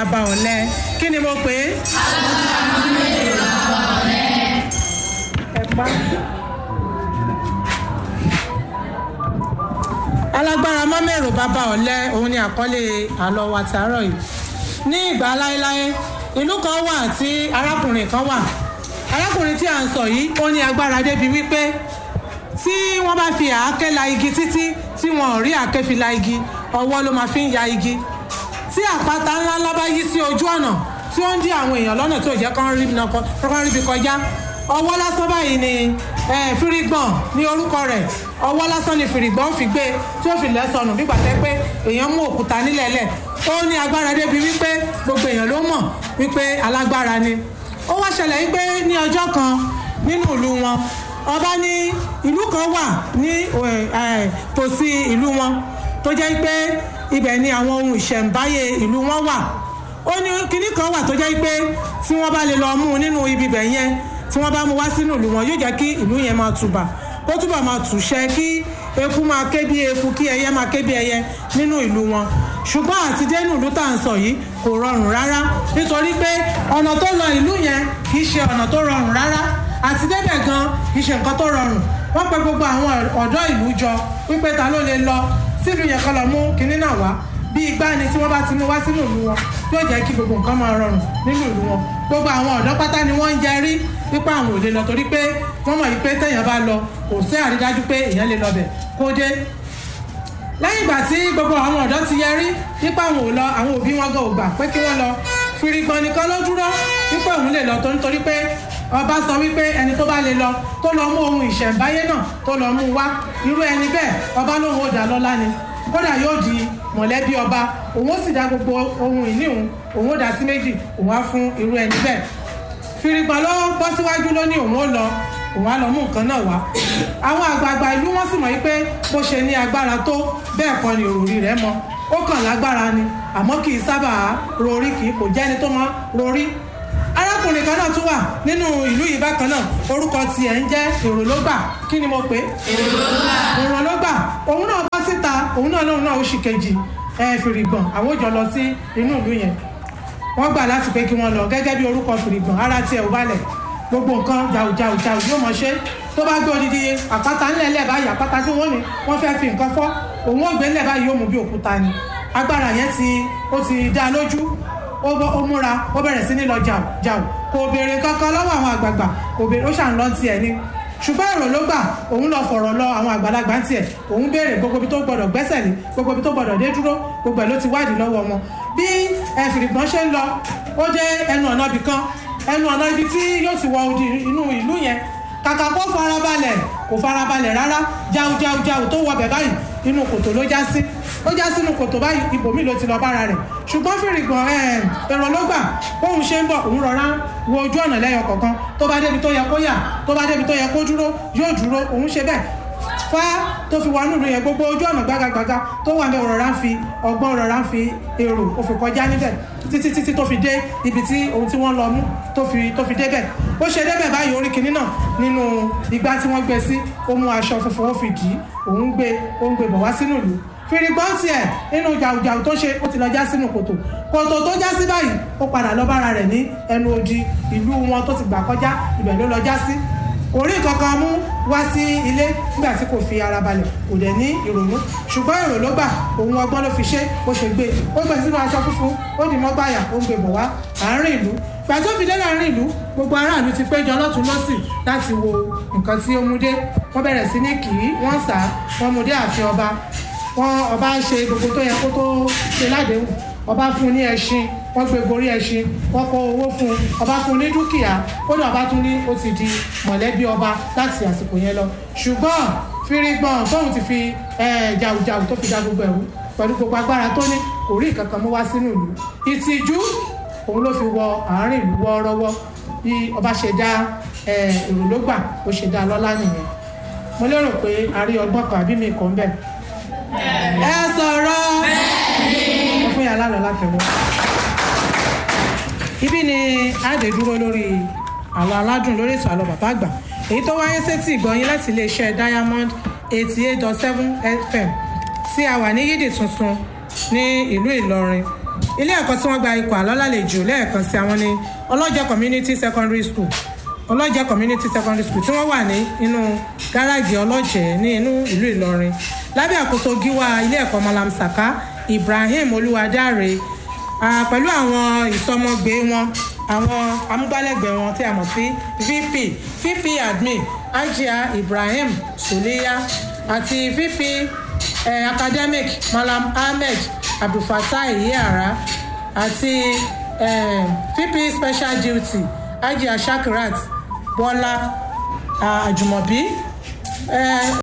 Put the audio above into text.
bàbá ọ̀lẹ kí ni mo pè é. ẹ pa. alágbára mọ́mẹ́rò bàbá ọ̀lẹ òun ni àkọlé àlọ́ wa tàárọ̀ yìí ní ìgbà láéláé ìlú kan wà tí arákùnrin kan wà arákùnrin tí à ń sọ yìí ó ní agbára débi wípé tí wọ́n bá fi àáké la igi títí tí wọn ò rí àáké fi la igi ọwọ́ ló máa fi ń ya igi tí àpáta ńlá ńlá bá yí sí ojú ọ̀nà tí ó ń dí àwọn èèyàn lọ́nà tó jẹ́ kán ríbi kọjá ọwọ́ lásán báyìí ni firigbọ̀n ní orúkọ rẹ̀ ọwọ́ lásán ni firigbọ̀n fi gbé tí ó fi lẹ́sọ̀nù bí gbàtẹ́ pé èèyàn mú òkúta nílẹ̀ẹ́lẹ̀ ó ní agbára débi wípé gbogbo èèyàn ló mọ̀ wípé alágbára ni ó wá ṣẹlẹ̀ wípé ní ọjọ́ kan nínú ìlú wọn ọba ní ìlú kan wà ní tòsí ìlú wọn tó jẹ́ pé ibẹ̀ ni àwọn ohun ìṣẹ̀ǹbáyé ìlú wọn wà ó ní kinní kan wà tó jẹ́ pé tí wọ́n bá lè lọ mú un nínú ibi bẹ̀ yẹn tí wọ́n bá mú wá sínú ìlú wọn yóò jẹ́ kí ìlú yẹn máa tùbà ó túbọ̀ máa tùṣẹ́ kí eku máa ké bí eku kí ẹyẹ máa ké bí ẹyẹ nínú ìlú wọn ṣùgbọ́n àti dénú ìlú tá à ń sọ yìí kò rọrùn rárá nítorí pé ọ̀nà tó lọ ìlú yẹn kì í ṣe ọ̀nà tó rọrùn rárá àti débẹ̀ gan kì í ṣe nǹkan tó rọrùn wọ́n pe gbogbo àwọn ọ̀dọ́ ìlú jọ wípé ta ló lè lọ sílùú yẹn kọ́ lọ mú kinní náà wá bí igbá ni tí wọ́n bá ti mú wá sínú ìlú wọn yóò jẹ́ kí gbogbo nǹkan máa rọrùn nínú ìlú wọn gbogbo àwọn ọ̀dọ́ pátá ni wọ́n ń jẹ rí wípé àwọn ò lè lọ torí pé wọ́n mọ̀ wípé téèyàn bá lọ kò sí àrídájú pé èèyàn lè lọ bẹ̀ kó dé lẹ́yìn ìgbà tí gbogbo àwọn ọ̀dọ́ ti yẹrí wípé àwọn ò lọ àwọn òbí wọn gan ò gbà pé kí wọ́n lọ firigbọn nìkan ló dúró wípé òun lè lọ tó nítorí pé ọba sọ wípé ẹni tó bá lè lọ tó lọ mú ohun ìṣẹ̀ǹbáyé náà tó lọ mú wá irú ẹni bẹ́ẹ̀ ọba lóun ò dá lọ́lá ni kódà yóò di mọ̀lẹ́bí ọba òun ó sì dá gbogbo ohun ìní òun òun ó dá sí méjì òun á fún irú ẹni bẹ́ẹ̀ firigbọn ló bọ́ síwájú ló ní òun ó lọ òun á lọ mú nǹkan náà wá àwọn àgbààgbà ìlú wọn sì mọ̀ wípé bó ṣe ní agbára tó bẹ́ẹ̀ kọ́ ni òròrí rẹ̀ mọ ó kàn lágbára ni àmọ́ kì í sábà rorí kì í kò jẹ́ni tó mọ rorí arákùnrin kan náà tún wà nínú ìlú yìí bákan náà orúkọ tiẹ̀ ń jẹ́ èrò ló gbà kí ni mo pè é èrò ló gbà òun náà bọ́ síta òun náà lóun náà oṣù kejì ẹ fìrìgbọ̀n àwọn òjò lọ sí inú ìlú yẹn wọ́n gbà láti pé kí wọ́n lọ gẹ́gẹ́ bí orúkọ fìrìgbọ̀n ara tiẹ̀ ò balẹ̀ gbogbo nǹkan jàù jàù jàù yóò mọ̀ ṣe tó bá gbé odidi àpáta ńlẹ̀ẹ́lẹ̀ báyìí àpáta tí wọ́n ní wọ́n fẹ́ fi nǹkan fọ́ òun ò gbé ńlẹ̀ báyìí yóò mú bí òkúta ni agbára yẹn ti ó ti dá lójú ó múra ó bẹ̀rẹ̀ sí ní lọ jàù jàù kò béèrè kankan lọ́wọ́ àwọn àgbààgbà kò béèrè ó ṣàn lọ tiẹ̀ ni ṣùgbọ́n èrò ló gbà òun lọ fọ̀rọ̀ lọ àwọn àgbàlagbà ń tiẹ̀ òun béèrè gbogbo ibi tó gbọdọ̀ gbẹ́sẹ̀ lé gbogbo ibi tó gbọdọ̀ dé dúró gbogbo ẹ̀ ló ti wádìí lọ́wọ́ wọn bí ẹ̀fìrìgbọ́n ṣe ń lọ ó jẹ́ ẹnu ọ̀nà ibì kan ẹnu ọ̀nà ibi tí yóò ti wọ odi inú ìlú yẹn kàkà kó farabalẹ̀ kò farabalẹ̀ rárá jáu jáu jáu tó wọ bẹ̀ báyìí inú kòtò ló já sí ó já sínú kòtò báyìí ibòmí ló ti lọ bára rẹ̀ ṣùgbọ́n fìrìgbọ̀n èrò ló gbà bóun ṣe ń bọ̀ òun rọra wo ojú ọ̀nà lẹ́yọ kọ̀ọ̀kan tó bá débi tó yẹ kó yà tó bá débi tó yẹ kó dúró yóò dúró òun ṣe bẹ́ẹ̀ fá tó fi wọnú ìlú yẹn gbogbo ojú ọ̀nà gbágagbága tó wà bẹ́ẹ̀ rọra ń fi ọgbọ́n rọra ń fi èrò ó fi kọjá níbẹ̀ títí títí tó fi dé ibi tí ohun tí wọ́n lọ mú tó fi tó fi débẹ̀ ó ṣe débẹ̀ báyìí orí kinní náà nínú igbá tí wọ́n gbé sí ó mú aṣọ funfun ó fi dì í òun gbé ó ń gbé bọ̀ wá sínú ìlú fìrìgbọ́n tiẹ̀ nínú jàùjàù tó ṣe ó ti lọ já sínú kòtò kòtò tó já sí báyìí ó padà lọ bára rẹ̀ ní ẹnu odi ìlú wọn tó ti gbà kọjá ibẹ̀ ló lọ já sí kò rí nǹkan kan mú wá sí ilé nígbà tí kò fi ara balẹ̀ kò dẹ̀ ní ìrònú ṣùgbọ́n èrò ló gbà òun ọgbọ́n ló fi ṣe ó ṣe gbé ó gbé sínú aṣọ funfun ó dì mọ́gbàyà ó ń gbé bọ̀ wá àárín ìlú gbà tó fi dé láàrin ìlú gbogbo aráàlú ti péjọ lọ́tún lọ́sì láti wo nǹkan tí ó mú dé wọ́n bẹ̀rẹ̀ sí ní kì í wọ́n sà á wọ́n mú dé ààfin ọba wọ́n ọba ń ṣe gbogbo tó yẹ kó tó ṣe ládéhùn ọba fún un ní ẹṣin wọ́n gbé gorí ẹṣin wọ́n kó owó fún un ọba fún un ní dúkìá ó ní ọba tún ní ó ti di mọ̀lẹ́bí ọba láti àsìkò yẹn lọ ṣùgbọ́n firigbọ́n tóun ti fi jàùjàù tó fi da gbogbo ẹ̀rú pẹ̀lú gbogbo agbára tó ní kò rí nǹkan kan mú wá sínú ìlú ìtìjú òun ló fi wọ àárín ìlú wọ́ọ́rọ́wọ́ bí ọba ṣe dá èrò ló gbà ó ṣe dá lọ́lá nìyẹn mo lérò pé a rí ọgbọ́n kan àbí mi kàn bẹ́ẹ̀ ẹ sọ̀rọ̀ ẹ fún yàrá lọ látẹ̀wọ́. ibi ni àdè dúró lórí àlọ́ aládùn lórí ètò àlọ́ bàbá àgbà èyí tó wáyé sétí ìgbọ̀nyín láti iléeṣẹ́ diamond eighty eight dot seven fm tí a wà ní yídì tuntun ní ìlú ìlọrin ilé ẹ̀kọ́ tí wọ́n gba ikọ̀ àlọ́lálejò lẹ́ẹ̀kan sí àwọn ní ọlọ́jẹ́ community secondary school ọlọ́jẹ́ community secondary school tí wọ́n wà ní inú gáràjì ọlọ́jẹ́ ní inú ìlú ìlọrin lábẹ́ àkóso gíwá ilé ẹ̀kọ́ malam saka ibrahim olúwadáre pẹ̀lú àwọn ìsọmọgbé wọn àwọn amúgbálẹ́gbẹ̀ẹ́ wọn tí a mọ̀ sí vp vp admin ajia ibrahim suliya àti vp eh, academic malam ahmed abdulfatai yara àti eh, vp special duty ajia shakirat bọ́lá àjùmọ̀bí. Eh,